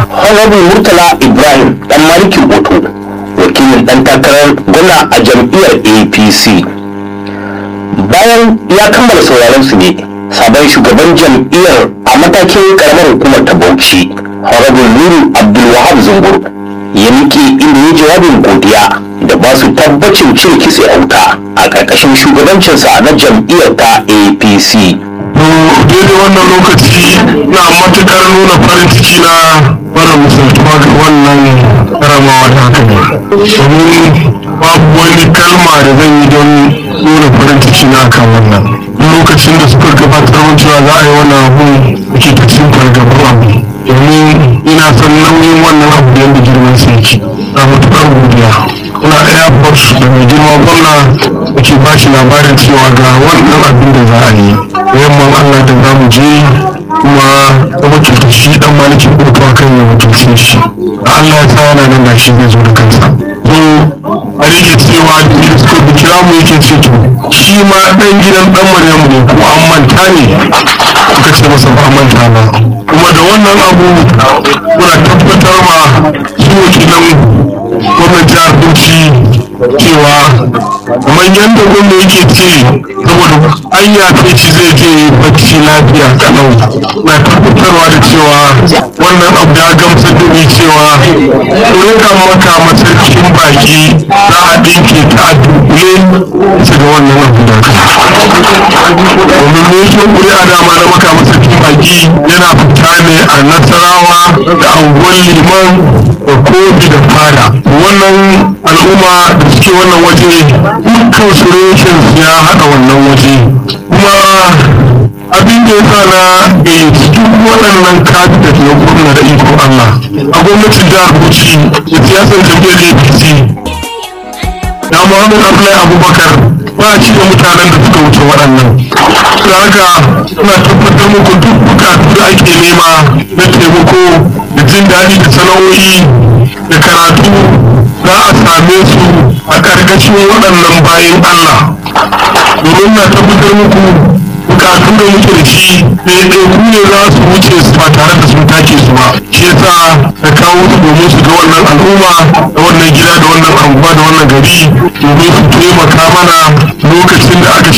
honorable murtala ibrahim dan malikin oto wakilin dan takarar gwamna a jam'iyyar apc bayan ya kammala sauraron su ne sabon shugaban jam'iyyar a matakin karamar hukumar ta bauchi honorable nuru abdulwahab zungur ya miƙe inda ya jawabin godiya da ba su tabbacin cire kitse a wuta a ƙarƙashin shugabancinsa na jam'iyyar ta apc daidai wannan lokaci na matukar nuna farin ciki na mara misaltuwa ga wannan karamawa da haka ne domin babu wani kalma da zan yi don nuna farin ciki na kan wannan lokacin da suka gabatar mun cewa za a yi wannan abu ke ta cikin fargabar abu domin ina son nauyin wannan abu da yadda girman sa yake na matukar godiya ina airport da mai girma gwamna da ke ba shi labarin cewa ga wannan abin da za a yi yamman allah da za mu je kuma ta wakilta shi dan malikin kotu a kan ya wakilce shi da allah ya sa yana nan da shi zai zo da kansa so a rike cewa da suka bi kira mu yake ce to shi ma dan gidan dan maryamu ne kuma an manta ne suka ce masa ba a manta ba kuma da wannan abu muna tabbatar ma su wakilan gwamnan jihar bauchi cewa kamar yadda gwamna yake ce saboda an yafe shi zai je bacci lafiya kalau na tabbatarwa da cewa wannan abu ya gamsar da ni cewa rika maka masarkin baki za a ɗinke ta a dunkule su ga wannan abu da ka domin mulkin ƙuri'a dama na maka masarkin baki yana fita ne a nasarawa da anguwan liman da kofi da fada wannan al'umma da suke wannan waje dukkan su reshen ya haɗa wannan waje kuma abin da ya sa na gayyaci duk waɗannan kabinet na gwamna da ikon Allah a gwamnatin jihar Bauchi da siyasar jam'iyyar APC ya Muhammad Abdullahi Abubakar ba shi da mutanen da suka wuce waɗannan da haka ina tabbatar muku duk bukatu da ake nema na taimako da jin daɗi da sana'o'i da karatu za a same su a ƙarƙashin waɗannan bayan Allah domin na tabbatar muku bukatu da muke da shi ɗaiɗaiku ne za su wuce su ba tare da sun take su ba shi yasa da kawo su domin su ga wannan al'umma da wannan gida da wannan anguwa da wannan gari domin su taimaka mana lokacin da aka